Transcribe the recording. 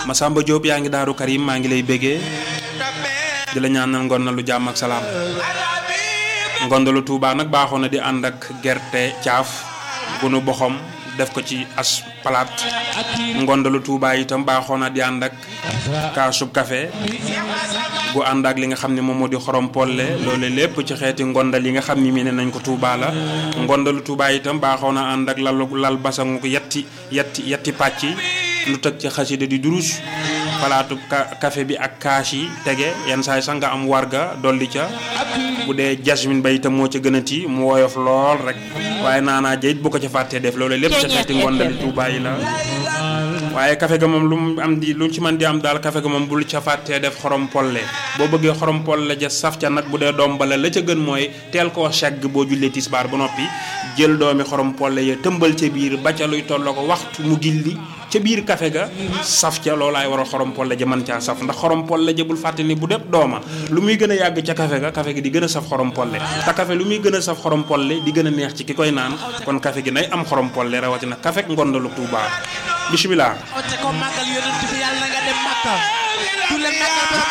Masamba Diop yaa ngi daaru Karim maa ngi lay béggee di la ñaanal ngoon na lu jàmm ak salaam ngondalu Touba nag baaxoon na di ànd ak gerte caaf gunu boxom def ko ci as palaat ngondalu Touba itam baaxoon na di ànd ak kaasub café gu ànd ak li nga xam ne moom moo di xorom polle loolu lépp ci xeeti ngondal yi nga xam ni mi ne nañ ko Touba la ngondalu Touba itam baaxoon na ànd ak lalu lal basangu ko yetti yetti yetti pàcc lu tëg ci xasida di durus palaatu café bi ak kaas yi tege yenn saa yi sax nga am warga dolli ca bu dee jasmine ba itam moo ca gën a ti mu woyof lool rek waaye naanaa jayit bu ko ca fàttee def loolu lépp ca xeeti ngondali Touba yi la waaye café ga moom lu mu am di lu ci mën di am daal café ga moom bul ca fàttee def xorom polle boo bëggee xorom polle ja saf ca nag bu dee doom bala la ca gën mooy teel koo segg boo jullee tisbaar ba noppi jël doomi xorom polle ya tëmbal ca biir ba ca luy tolloo ko waxtu mu gilli ca biir café ga saf ca loolaay war a xorom polle ja mën caa saf ndax xorom polle ja bul fàtte ni bu def dooma lu muy gën a yàgg ca café ga café gi di gën a saf xorom polle te café lu muy gën a saf xorom polle di gën a neex ci ki koy naan kon café gi nay am xorom polle rawatina café ngondalu Touba bisimilah.